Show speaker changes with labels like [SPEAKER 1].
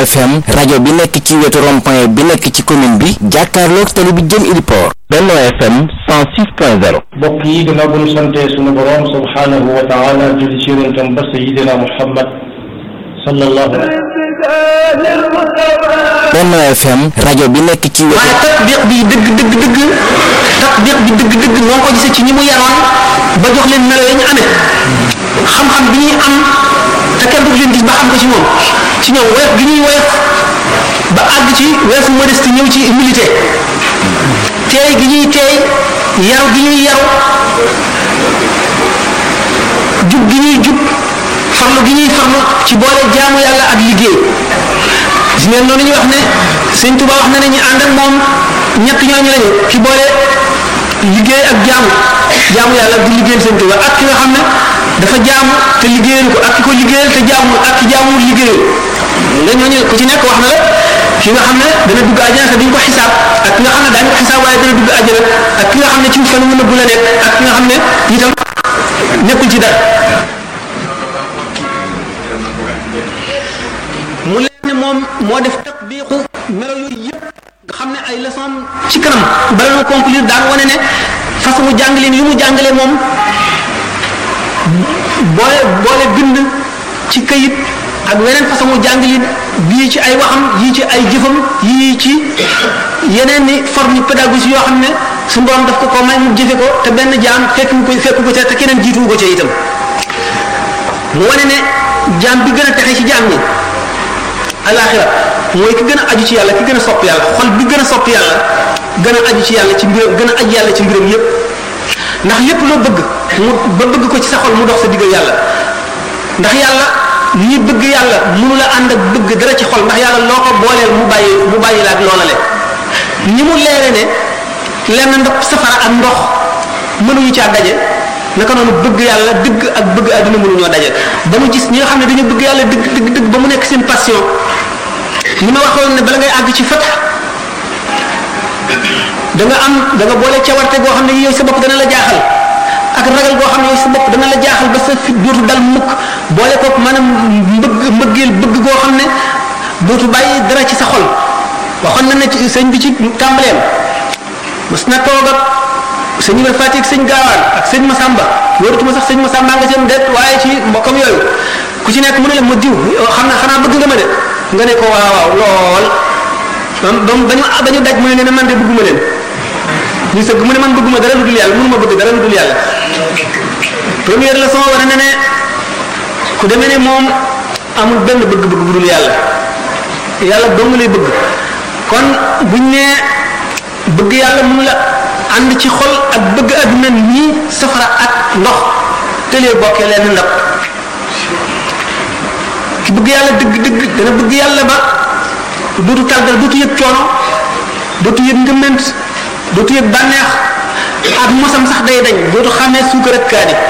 [SPEAKER 1] FM rajo bi nekk ci wetu rond-point bi nekk ci commune bi jàkkaarloog tali bi jëm Iliport Benno FM 106.0
[SPEAKER 2] mbokk yi gannaaw bu ñu santee sunu borom subhanahu wa taala julli ci yonentam ba sayidina Muhammad sallallahu alayhi
[SPEAKER 1] Benno FM rajo bi nekk ci wetu
[SPEAKER 3] waaye tatbiq bi dëgg dëgg dëgg tatbiq bi dëgg dëgg noo ko gisee ci ñi mu yaroon ba jox leen melo yi ñu amee xam-xam bi ñuy am te kenn du leen gis ba xam ko ci moom ci ñoom woyof gi ñuy woyof ba àgg ci weesu modeste ñëw ci humilité teey gi ñuy teey yaru gi ñuy yaru jub gi ñuy jub farlu gi ñuy farlu ci boole jaamu yàlla ak liggéey gis ngeen noonu ñu wax ne sëñ Tuba wax na ne ñu ànd ak moom ñett ñooñu lañu ki boole liggéey ak jaamu jaamu yàlla di liggéeyal sëñ Tuba ak ki nga xam ne dafa jaamu te liggéeyal ko ak ki ko liggéeyal te jaamu ak ki jaamuwul liggéeyal nga ñooñu ku ci nekk wax na la ki nga xam ne dana dugg àjjana te duñ ko xisaab ak ki nga xam ne daañu ko xisaab waaye dana dugg àjjana ak ki nga xam ne ci fan mu nëbbu la nekk ak ki nga xam ne itam nekkul ci dara mu leen ne moom moo def tatbiqu melo yooyu yëpp nga xam ne ay leçon ci kanam bala ñu conclure daan wane ne façon mu jàngaleen yu mu jàngale moom boole boole bind ci kayit ak weneen façon mu jàngalin bii ci ay waxam yii ci ay jëfam yii ci yeneen ni forme pédagogie yoo xam ne su borom daf ko ko may mu jëfe ko te benn jaam fekk ko fekk ko ca te keneen jiituwu ko ca itam mu wane ne jaam bi gën a texe ci jaam ñi alaxira mooy ki gën a aju ci yàlla ki gën a sopp yàlla xol bi gën a sopp yàlla gën a aju ci yàlla ci mbiram gën a aju yàlla ci mbiram yépp ndax lépp loo bëgg mu ba bëgg ko ci sa xol mu dox sa digg yàlla ndax yàlla ñi bëgg yàlla mënu la ànd ak bëgg dara ci xol ndax yàlla loo ko booleel mu bàyyi mu bàyyi la ak loola le ni mu leere ne lenn ndox safara ak ndox mënuñu caa daje naka noonu bëgg yàlla dëgg ak bëgg àdduna mënuñoo daje ba mu gis ñi nga xam ne dañu bëgg yàlla dëgg dëgg dëgg ba mu nekk seen passion li ma waxoon ne bala ngay àgg ci fat da nga am da nga boole cawarte goo xam ne yow sa bopp dana la jaaxal ak ragal goo xam ne yow sa bopp dana la jaaxal ba sa fit dootu dal mukk boole ko maanaam mbëgg mbëggeel bëgg goo xam ne dootu bàyyi dara ci sa xol waxoon na ne ci sëñ bi ci tàmbaleem mas na toog ak sëñ Ibrahima Fatick sëñ Gaawaan ak sëñ Masamba wóoratuma sax sëñ Masamba nga seen det waaye ci mbokkam yooyu ku ci nekk mu ne la ma diw xam na xanaa bëgg nga ma de nga ne ko waaw waaw lool ba ba ñu ba ñu daj mu ne ne man de bëgguma leen ñu sëgg mu ne man bëgguma dara lu dul yàlla mënuma bëgg dara lu dul yàlla première leçon war na ne ku demee ne moom amul benn bëgg-bëgg bu dul yàlla yàlla dong lay bëgg kon buñ ne bëgg yàlla mun la ànd ci xol ak bëgg àdduna nii safara ak ndox tëlee bokkee leen ndab ki bëgg yàlla dëgg dëgg dana bëgg yàlla ba dootu tàggal dootu yëg coono dootu yëg ngëment dootu yëg bànneex ak mosam sax day dañ dootu xàmmee suukar ak kaani